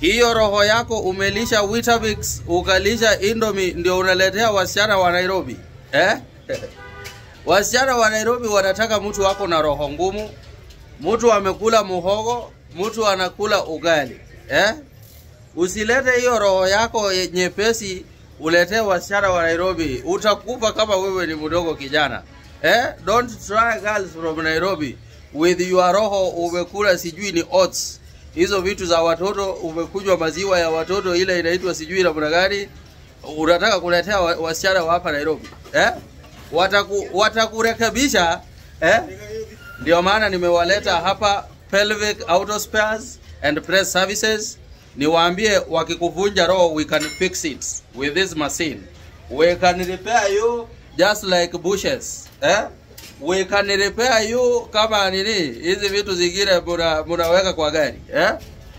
hiyo roho yako umelisha Weetabix, ukalisha Indomie, ndio unaletea wasichana wa Nairobi eh? wasichana wa Nairobi wanataka mtu wako na roho ngumu, mtu amekula muhogo, mtu anakula ugali eh? Usilete hiyo roho yako ye- nyepesi uletee wasichana wa Nairobi, utakufa kama wewe ni mdogo kijana eh? Don't try girls from Nairobi with your roho umekula sijui ni oats hizo vitu za watoto, umekunywa maziwa ya watoto ile inaitwa sijui namna gani, unataka kuletea wa- wasichana wa hapa Nairobi eh? Wataku, watakurekebisha eh? Ndio maana nimewaleta hapa Pelvic Auto Spares and Press Services, niwaambie wakikuvunja roho, we can fix it with this machine. We can repair you just like bushes eh? We can repair you kama nini hizi vitu zingine muna, munaweka kwa gari eh?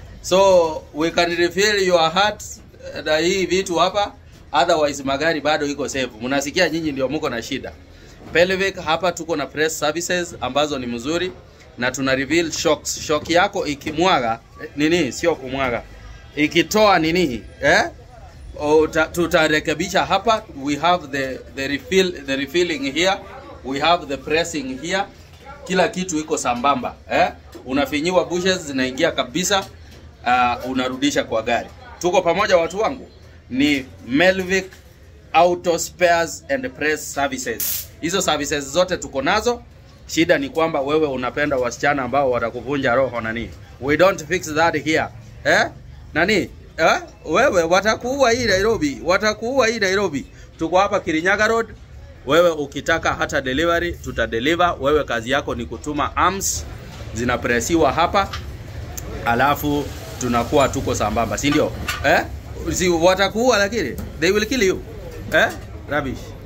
So we can refill your heart eh, na hii vitu hapa, otherwise magari bado iko safe. Mnasikia nyinyi ndio mko na shida. Pelvic hapa tuko na press services ambazo ni mzuri na tuna reveal shocks. Shock yako ikimwaga eh, nini, sio kumwaga, ikitoa nini eh? Uta- tutarekebisha hapa. We have the the refill the refilling here, we have the pressing here, kila kitu iko sambamba eh? Unafinyiwa bushes zinaingia kabisa, uh, unarudisha kwa gari. Tuko pamoja watu wangu, ni Melvic Auto Spares and Press Services. Hizo services zote tuko nazo. Shida ni kwamba wewe unapenda wasichana ambao watakuvunja roho nani. We don't fix that here. Eh? Nani? Eh? Wewe watakuua hii Nairobi, watakuua hii Nairobi. Tuko hapa Kirinyaga Road. Wewe ukitaka hata delivery tutadeliver. Wewe kazi yako ni kutuma arms zinapresiwa hapa alafu tunakuwa tuko sambamba, si ndio? Eh? Si watakuua lakini they will kill you. Eh? Rubbish.